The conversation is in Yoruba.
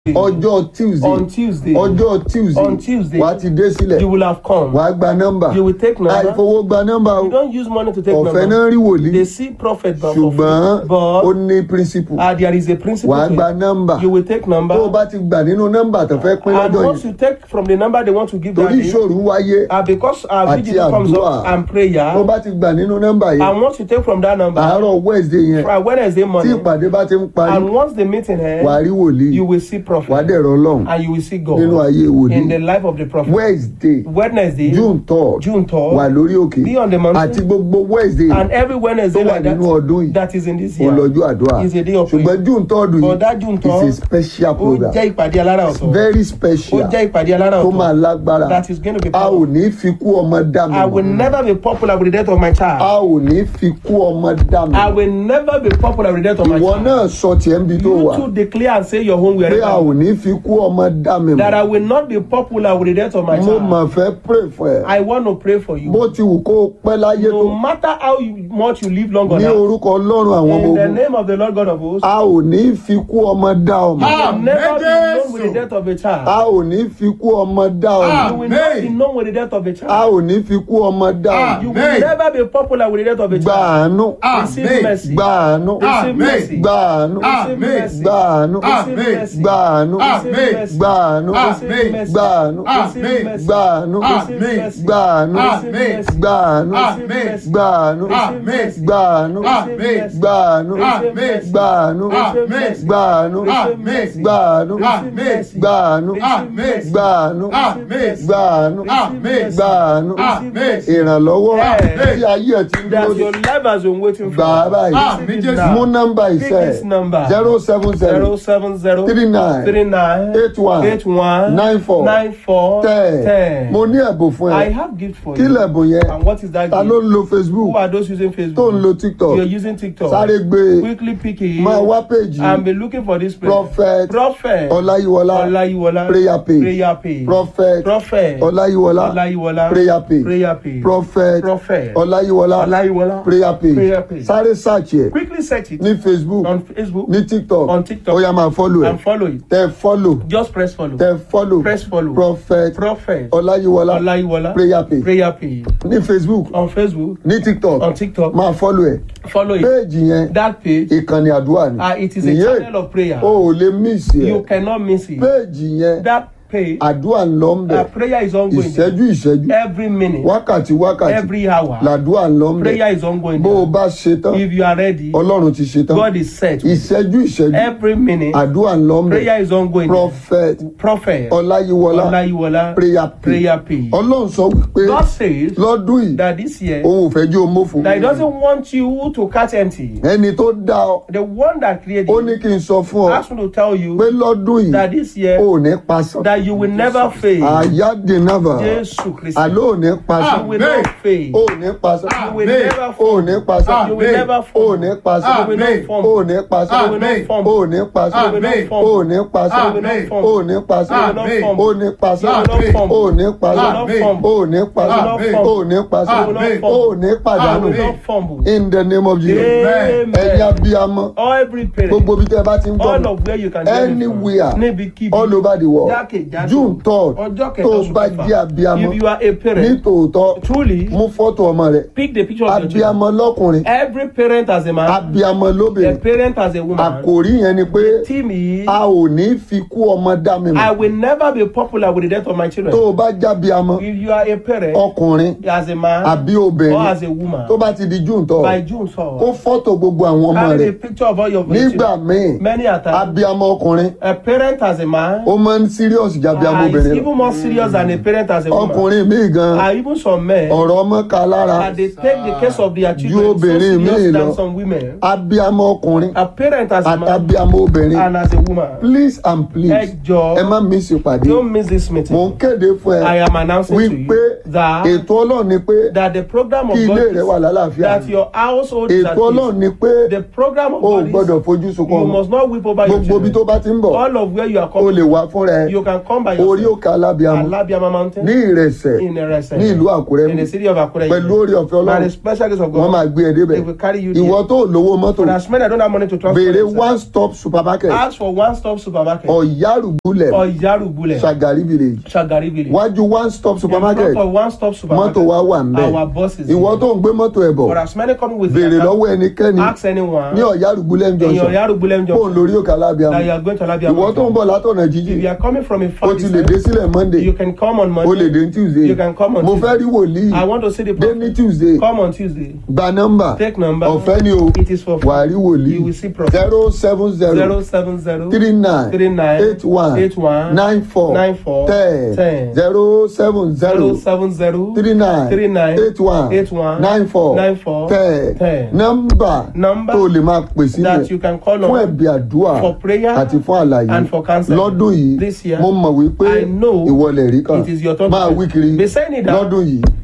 ọjọ́ tuesday on Tuesday, ọjọ́ tuesday On Tuesday, wàá ti dé sílẹ̀ you will have come. wàá gba nọ́mbà You will take number. àìfowó gba nọ́mbà o You don't use money to take ọ̀fẹ́ number. náà rí wòlíì They see prophet but for ṣùgbọ́n free. ó But ní principle uh, there is a principle wàá to gba it. nọ́mbà You will take number. tó o bá ti gbà nínú nọ́mbà tó fẹ́ pín and lọ́dọ̀ once yìí you take from the number they want to give that torí day, ìṣòro wáyé uh, because our Àti vigil comes àdúrà. up and prayer, tó bá ti gbà nínú nọ́mbà yìí and once you take from that number, àárọ̀ wednesday yẹn from Wednesday tí morning, ìpàdé bá ti ń parí and once the meeting wàá ends, rí wòlíì you will see wàá prophet, dẹ̀rọ ọlọ́run and you will see nínú God ayé in wòlíì the life of the prophet. wednesday Wednesday, june third June third, wà lórí òkè be on the mountain. àti gbogbo wednesday and every Wednesday tó wà like that, nínú ọdún yìí that is in this year, olọ́jọ́ àdúrà is a day of prayer. ṣùgbọ́n june third But that June yìí third, is a special ó program jẹ́ ìpàdé alára ọ̀tọ̀. very ó special jẹ́ ìpàdé alára tó máa ọ̀tọ̀. lágbára that is going to be a ò powerful. ní fi kú ọmọ dá mi I will mọ̀ never be popular with the death of my a child. ò ní fi kú ọmọ dá mi I mọ̀ will never be popular with the death of my ìwọ child. náà sọ tiẹ̀ ń bi tó You wà too declare and say your own pé a wherever. ò ní fi kú ọmọ dá mi That I mọ̀ will not be popular with the death of my mo child. mà fẹ́ pray fún ẹ I want to pray for bó you. ti wù kó o pẹ́ láyé tó No matter how you- much you live long on ní earth, orúkọ ọlọ́run àwọn ọmọ in the ogun name of the Lord God of hosts, a ò ní fi kú ọmọ dá ọmọ you will never be known Jésù. with the death of a a child. ò ní fi kú ọmọ dá ọmọ You will not be Amen. known with the death of a a child. ò ní fi kú ọmọ dá ọmọ You will Amen. never be popular with the death of a gba child. àánú Receive Amen. mercy. gba àánú Receive Amen. mercy. gba àánú Receive Amen. mercy. gba àánú Receive Amen. mercy. gba àánú Receive Amen. mercy. gba àánú Receive mercy. gba àánú Receive Amen. mercy. gba àánú Receive Amen. mercy. gba àánú Receive Amen. mercy. gba àánú Receive Amen. mercy. gba àánú Receive Amen. mercy. gba àánú Receive Amen. mercy. gba àánú Receive Amen. mercy. gba àánú Receive Amen. mercy. gba àánú Receive Amen. mercy. gba àánú Receive Amen. mercy. gba àánú Amen. gba àánú Amen. gba àánú Amen. gba àánú Amen. ìrànlọ́wọ́ Amen. tí ayé ẹ̀ ti ń That dúró your life has been waiting for. gbà á báyìí Amen. Receive it Jésù. mú now. nọ́mbà Pick ìṣe this number. zero seven Zero zero seven zero three nine three nine eight one eight one nine four nine four ten ten. mo ní ẹ̀bùn fún I ẹ have gift for kí you. lẹ̀bùn yẹn And what is that ta ló gift? ń lo facebook Who are those using tó Facebook? ń lo tiktok You're using TikTok. sáré gbé e Quickly pick it. máa wá péjì and be looking for this place. prophet Prophet. ọláyíwọlá Olayiwola. prayer page Prayer page. prophet Prophet. ọláyíwọlá Olayiwola. prayer page Prayer page. prophet Prophet. ọláyíwọlá Olayiwola. prayer Prayer page page. sáré search ẹ Quickly search it ní facebook on Facebook ní tiktok On TikTok. ó yá máa follow ẹ and follow it. tẹ follow Just press follow. tẹ follow Press follow. prophet Prophet. ọláyíwọlá Olayiwola. prayer page Prayer page. ní facebook On Facebook. ní tiktok On TikTok. máa follow ẹ Follow it. péèjì yẹn That page. ìkànnì àdúrà ni Uh, it is a Nìyẹn, channel of prayer. o ò lè miss You ẹ cannot miss it. péèjì yẹn That page. àdúrà ń lọ ń bẹ Uh, prayer is ongoing. ìṣẹ́jú ìṣẹ́jú Every minute. wákàtí wákàtí Every hour. làdúrà ń lọ ń bẹ Prayer is ongoing. bó o bá ṣe tán If you are ready, ọlọ́run ti ṣe tán God is set. ìṣẹ́jú ìṣẹ́jú Every minute, àdúrà ń lọ ń bẹ prayer is ongoing. prophet Prophet ọláyíwọlá Olayiwola prayer page prayer page. ọlọ́run sọ wípé God says lọ́dún yìí that this year, òun ò fẹ́ jí o mófo that He doesn't want you to catch empty. ẹni tó dá ọ The one that created ó ní you kí n sọ fún ọ asked me to tell pé you lọ́dún yìí that this year, ò ní pasán that you will never fail. àyádìnnáfà Jésù Kristi. àló ò ní pasán You will not fail. ò ní pasán You will Amen. never ò fall. ní pasán You will never ò fall. ní pasán You will not Amen. fumble. ò ní pasán You will not Amen. fumble. ò ní pasán You will not Amen. fumble. ò ní pasán You will not Amen. fumble. ò ní pasán Amen. ò ní pasán Amen. ò ní pasán Amen. ò ní pasán Amen. ò ní pasán Amen. ò ní pàdánù You will not fumble. in the name of Jesus Amen. ẹ̀yin abiyamọ Every parent, gbogbo bí tẹ́ bá ti ń all gbọ́ of where you can hear me from, anywhere níbikíbi, all over the world jákèjádò, June third ọjọ́ kẹta tó oṣù bá kẹfà. jẹ́ abiyamọ If you are a ní parent, tòótọ́ truly, mú fọ́tò ọmọ rẹ pick the picture of your child. abiyamọ lọ́kùnrin Every parent as a man, abiyamọ a lóbìnrin parent as a woman. àkòrí yẹn ni pé Team is, a ò ní fi kú ọmọ dá mi I mọ̀ will never be popular with the death of my tó children. o bá jábíamọ If you are a parent, ọkùnrin as a man àbí or obìnrin as a woman, tó bá ti di june tọ́ by June kó 4, fọ́tò gbogbo àwọn ọmọ carry rẹ the picture of all your nígbà children. míì Many a time, abiyamọ ọkùnrin a parent as a man ó máa ń serious jábíamọ uh, is obìnrin lọ even more serious than a parent as a woman. ọkùnrin míì gan And even some men, ọ̀rọ̀ ọmọ ká lára and they take the case of their children so obìnrin míì serious lọ. than some women. abiyamọ ọkùnrin A parent as a man àtàbíamọ obìnrin and as a woman. please and please Ẹ jọ̀ọ́, ẹ má miss ìpàdé Don't miss this mò meeting. ń kéde fún I ẹ am announcing to wípé you that, ètò ọlọ́run ni pé that the program of kí God ilé rẹ wà is lálàáfíà that your household is at ètò ọlọ́run peace. ni pé The program of o ò God gbọ́dọ̀ is fojú sunkún you ọmọ must not weep over your gbogbo ibi tó children. bá ti ń bọ̀ All of where you are o coming, lè wá fúnra ẹ you can come come by orí yourself. òkè alábíàmọ Alabiama Mountain. ní ìrẹsẹ̀ in Erese. ní ìlú àkúrẹ́ In the city of Akure. pẹ̀lú orí ọ̀fẹ́ By ọlọ́run the special grace of wọ́n God. máa gbé ẹ débẹ̀ They will carry you there. ìwọ tó lówó mọ́tò For as many that don't have money to transport béèrè themselves, one stop supermarket ask for one stop supermarket. ọ̀yárùgbúlẹ̀ Or Yarubule. Ṣàgárí village Shagari village. wájú one stop supermarket In front of one stop supermarket. mọ́tò wa wà ń bẹ̀ Our boss is ìwọ here. tó ń gbé mọ́tò ẹ̀ bọ̀ For as many coming with béèrè their car, lọ́wọ́ ẹnikẹ́ni ask anyone ní ọ̀yárùgbúlẹ̀ in your junction Yarubulem fóun junction lórí òkè alábíàmọ that you are going to Alabia ìwọ tó ń Mountain. bọ̀ látọ̀nà If jíjìn you are coming from a o far ti lè dé distance, sílẹ̀ monday you can come on o lè Monday. dé tuesday You can come on mo fẹ́ Tuesday. rí wòlíì I want to see the dé ní prophet. tuesday Come on Tuesday. gba nọ́mbà Take number. ọ̀fẹ́ ni o It is for wà á rí You wòlíì will see prophet. zero seven zero Zero seven zero three nine three nine eight one eight one nine four nine four ten ten zero seven zero zero seven zero three nine three nine eight one eight one nine four nine four ten ten. nọ́mbà Number tó lè máa pè that you sílẹ̀ can call fún on ẹ̀bí àdúrà for prayer àti fún àlàyé and for counseling. lọ́dún yìí This year, mo mọ̀ wípé I know ìwọ lè rí kan it is your turn máa to wí kiri be saying it down. lọ́dún yìí